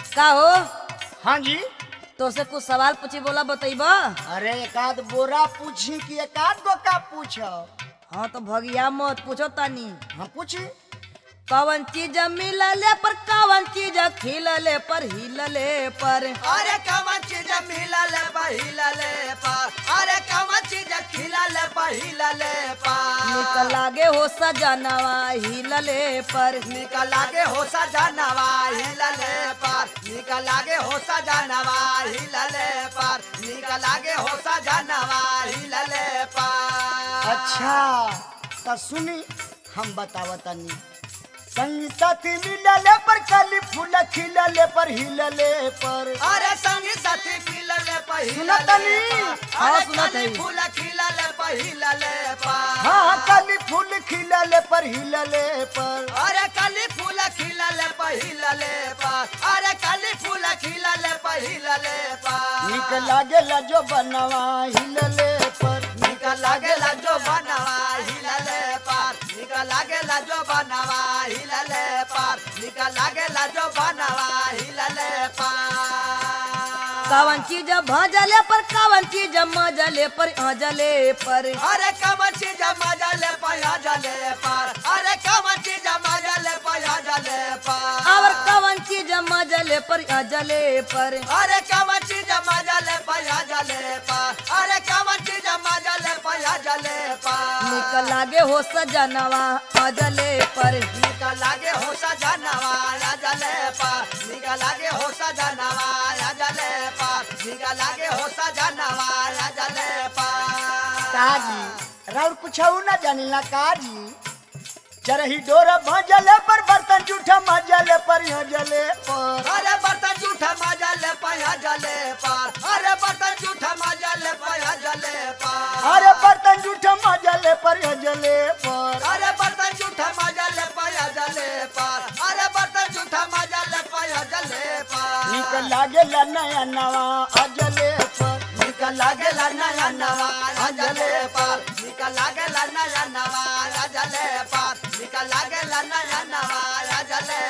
का हो हाँ जी तो से कुछ सवाल पूछी बोला बतैब अरे एकाध बोरा पूछी कि एकाध गो का पूछो हाँ तो भगिया मत पूछो तनी हम पूछी कवन चीज मिलले पर कवन चीज खिलले पर हिलले पर अरे कवन चीज मिलल पहिलले पर अरे कवन चीज खिलल पहिलले निक पर लागे हो सजनवा हिलले पर निक लागे हो सजनवा हिलले पर निक लागे हो सजनवा हिलले पर निक लागे हो सजनवा हिलले पर अच्छा तो सुनी हम बतावतनी संगी साथी मिलले पर कली फूल खिलले पर हिलले पर अरे संगी साथी मिलले पहिलले सुनतनी? पर। हाँ, अरे सुनत कली हई। फूल खिलले पहिलले पर हाँ कली फूल खिलले पर हिलले पर अरे कली फूल खिलले पहिलले पर अरे कली फूल खिलले पहिलले पर निक लागेला जो बनवा हिलले पर निक लागेला जो बनवा हिलले पर निक लागेला जो बनवा हिलले पर निक लागेला जो बनवा हिलले पर कवन चीज भजले पर कवन चीज मजले पर हजले पर अरे कमर चीज मजले पया जले पर अरे कमर चीज मजले पया जले पर और कवन चीज मजले पर हजले पर अरे कमर चीज मजले पया जले पर अरे कमर चीज मजले पया जले पर निक लागे हो सजनवा हजले पर निक लागे हो सजनवा जले पर निक लागे हो सजनवा जले पर निक लागे हो सजनवा जले पर काजी राउर कुछ ना जानिला काजी चरही डोरा भजले पर बर्तन जूठा मजले पर हजले पर अरे बर्तन झूठा मजले पया जले पर अरे बर्तन झूठा मजले पया जले पर अरे बर्तन जूठा मजले पर हजले पर अरे बर्तन झूठा मजले पया जले पर अरे बर्तन झूठा मजले पया जले पर निक लागेला नया नवा अजले पर निक लागेला नया नवा राजले पर निक लागेला नया नवा राजले पर निक लागेला नया नवा राजले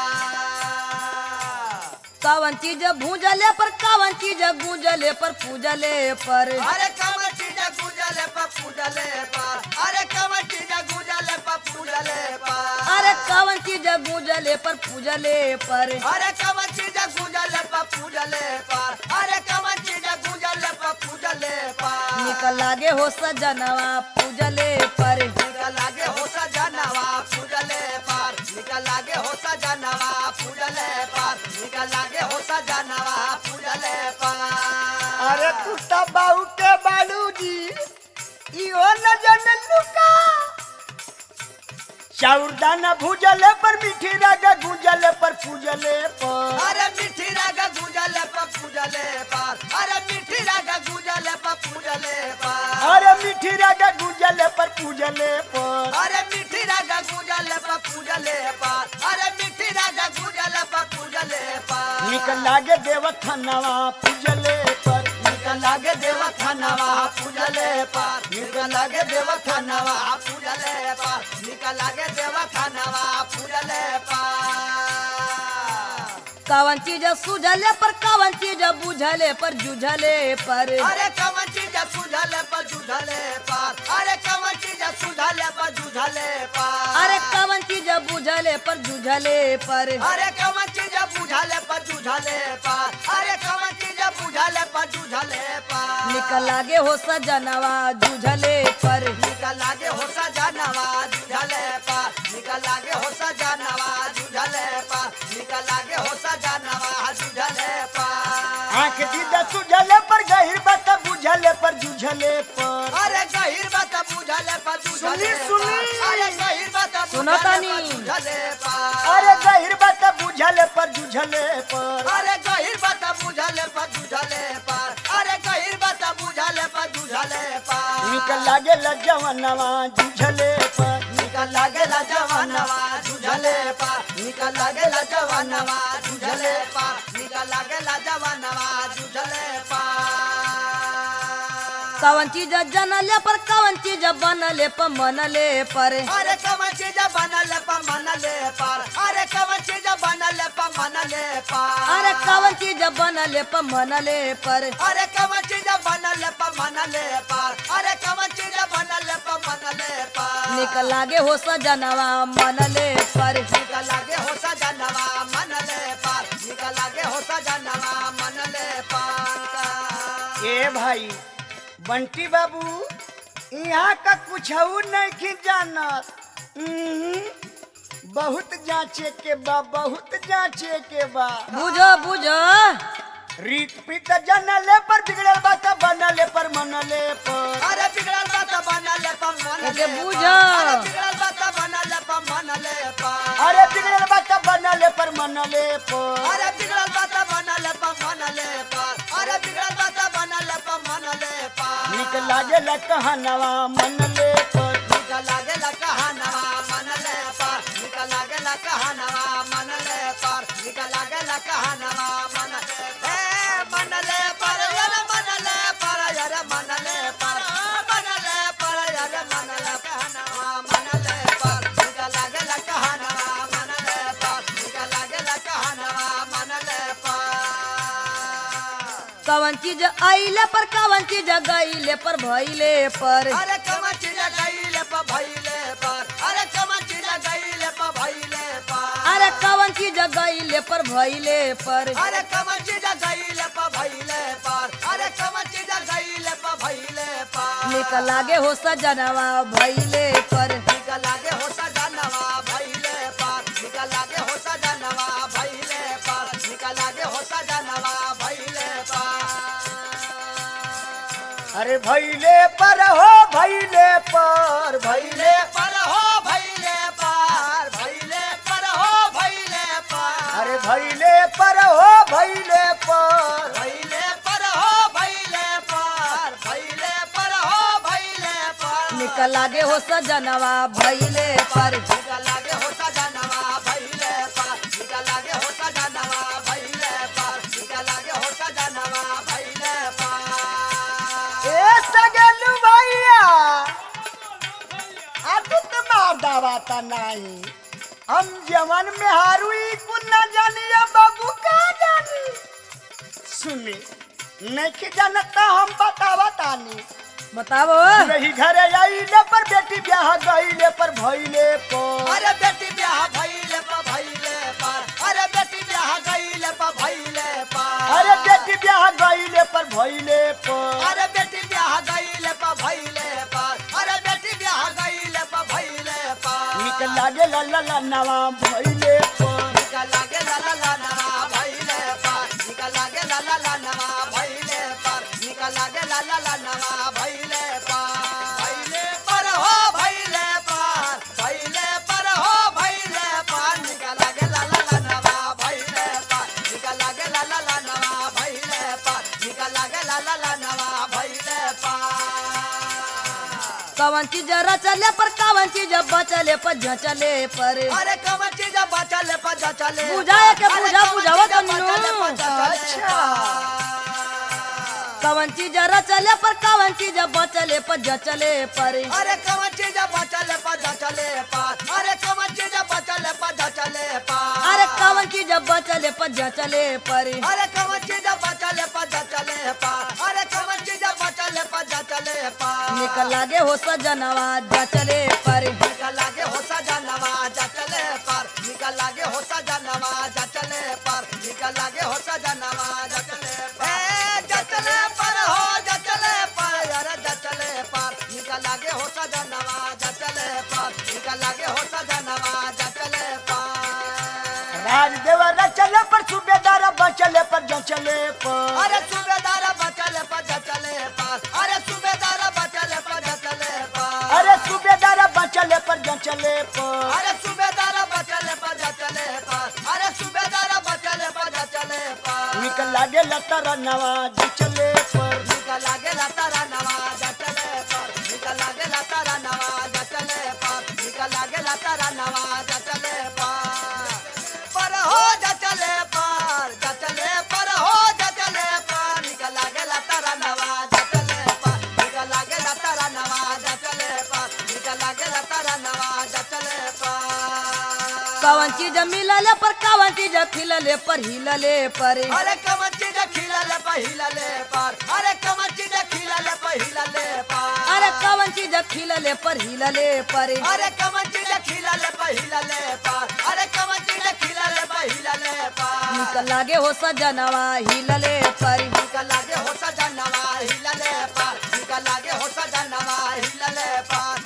पर कवन चीज भूजले पर कवन चीज गूंजले पर पूजले पर अरे कमर चीज गुजले पर पूजले पर अरे कमर चीज गुजले पर पूजले पर अरे कवन चीज गूंजले पर पूजले पर अरे कमर चीज गुजले पर पूजले पर अरे कमर चीज गुजले पर पूजले पर निक लागे हो सजनवा पूजले पर निकल लागे हो सजनवा पूजले पर निकल लागे हो सजनवा पूजले पर निकल लागे हो सजनवा पूजले पर अरे तू बाऊ के बालू जी इहो न जन लुका चाउर दाना भूजले पर मीठी रागा गुंजले पर पूजले पर अरे मिठी रागा गुजले पर पूजले पर अरे मिठी रागा गुजले पर पूजले पर अरे मीठी रागा गुंजले पर पूजले पर अरे मिठी रागा गुजले पर पूजले पर अरे मिठी रागा गुजले पर पूजले पर निक लागे देव थनवा पूजले पर निकल लागे देव थानवा पूजले पर निकल लागे देव थानवा पूजले पर निकल लागे देव थानवा पूजले पर कवन चीज सुझले पर कवन चीज बुझले पर जुझले पर अरे कवन चीज सुझले पर जुझले पर अरे कवन चीज सुझले पर जुझले पर अरे कवन चीज बुझले पर जुझले पर अरे कवन चीज बुझले पर जुझले पर अरे कवन चीज बुझले पर जुझले पर निक लागे हो सजनवा जुझले पर निकल लागे हो सजनवा जुझले पर निकल लागे हो सजनवा जुझले पर निकल लागे हो सजनवा जुझले पर आंख दीदा सुझले पर गहिर बात बुझले पर जुझले पर अरे गहिर बात बुझले पर जुझले सुनी, सुनी। पर। अरे गहिर बात सुनो बुझले तानी। पर जुझले पर अरे गहिर बात बुझले पर जुझले पर अरे गहिर बात बुझले पर जुझले पर अरे गहिर बात बुझले पर जुझले पर निक लागे जवनवा जुझले पर निकल लागेला जवानवा जुझले पा निकल लागेला जवानवा जुझले पा निकल लागेला जवानवा जुझले पा कवन चीज जनले पर कवन चीज बनले पर मनले पर अरे कवन चीज बनल पर मनले पर अरे कवन चीज बनल पर मनले पर अरे कवन चीज बनले पर मनले पर अरे कवन चीज बनल पर मनले पर अरे कवन चीज बनल पर मनले पर निक लागे हो सजनवा मनले पर निक लागे हो सजनवा मनले पर निक लागे हो सजनवा मनले पर ए भाई बंटी बाबू यहाँ का कुछ नहीं जानत उहुं, बहुत जांचे के बा बहुत जांचे के बा बुझो बुझो रीत पीत जनले पर बिगड़ल बा त बनले पर मनले पर अरे बिगड़ल बात बनल पर मनले एके पर। बुझो। अरे बिगड़ल बात बनल पर मनले पर अरे बिगड़ल बा त बनले पर मनले पर अरे बिगड़ल बात बनल पर मनले पर अरे बिगड़ल बात बनल पर मनले पर निक लागे ला कहनवा मनले पर निक लागेला कहानवा मनले पर निक लागेला कहानवा मनले पर निक लागेला कहानवा मनले ए मनले पर यार मनले पर यार मनले पर मनले पर यार मनले कहानवा मनले पर निक लागेला कहानवा मनले पर निक लागेला कहानवा मनले पर कवन चीज आइले पर कवन चीज गईले पर भइले पर अरे कमा चीज गईले पर भइले पर अरे कमा चीज गईले पर भइले पर अरे कवन चीज गईले पर भइले पर अरे कमा चीज गईले पर भइले पर अरे कमा चीज गईले पर भइले पर निक लागे हो सजनवा भइले पर निक लागे हो सजनवा भइले पर निक लागे हो सजनवा भइले पर निक लागे हो सजनवा भइले पर अरे भैले पर हो भैले पर भैले भइले पर हो भइले पर भइले पर हो भइले पर अरे भैले पर हो भैले पर भइले पर हो भइले पर भइले पर हो भइले पर निक लागे हो सजनवा भइले पर निक लागे हो सजनवा भइले पर निक लागे हो सजनवा भइले पर निक लागे हो सजनवा भइले पर ए सगलू भैया आ तू तो मार दावाता नहीं हम जवन में हारुई कुन न जानिया बाबू का जानी सुनी नहीं जानता हम बतावा तानी बताओ रही घर आइले पर बेटी ब्याह गईले पर भइले पर अरे बेटी ब्याह भइले पर भइले पर अरे बेटी ब्याह गइले पर भइले पर अरे बेटी ब्याह गईले पर भइले पर अरे बेटी ब्याह गइले पर भइले पर अरे बेटी ब्याह गइले पर भइले पर निक लागे ला ला ला नवा भइले पर निक लागे ला ला ला नवा भइले पर निक लागे ला ला ला नवा भइले पर निक लागे ला ला ला नवा भइले पर भइले पर हो भइले पर भइले पर हो भइले पर निक लागे ला ला ला नवा भइले पर निक लागे ला ला ला नवा भइले पर निक लागे ला ला ला नवा भइले पर कवन चीज रचले पर कवन चीज बचले पर झचले पर अरे कवन चीज बचले पर चले बुझाए के बुझा बुझावा तो नु। अच्छा। कवन चीज रचले पर कवन चीज बचले पर झचले पर अरे कवन चीज बचले पर चले पर अरे कवन चीज बचले पर चले पर अरे कवन चीज बचले पर झचले पर अरे कवन चीज बचले पर चले पर अरे कवन चीज बचले पर चले पर निक लागे हो सजनवा झचले पर निकल लागे हो सजनवा चले पर निकल लागे हो सजनवा चले पर निकल लागे हो सजनवा चले पर चले पर हो चले पर अरे चले पर निकल लागे हो सजनवा चले पर निकल लागे हो सजनवा चले पर राजदेव रचले पर सूबेदार बचले पर जचले पर अरे सूबेदार बचले पर चले पर अरे सूबेदार बचले पर चले पर अरे सूबेदार बचले पर जचले पर अरे सूबेदार बचले पर चले पर अरे सूबेदार बचले पर चले पर निक लागे लतर नवा जचले पर निकल लागे तारा नवा चले पर निकल लागे तारा नवा चले पर निकल लागे तारा नवा चले पर पर हो चले पर चले पर हो चले पर निकल लागे तारा नवा चले पर निकल कवन चीज मिलले पर कवन चीज खिलले पर हिलले पर अरे कमन चीज खिलले पहिलले पर अरे कमन चीज खिलले पहिलले पर अरे कवन चीज खिलले पर हिलले पर अरे कमन चीज खिलले पहिलले पर अरे कमन चीज खिलले पहिलले पर निक लागे हो सजनवा हिलले पर निकल लागे हो सजनवा हिलले पर निकल लागे हो सजनवा हिलले पर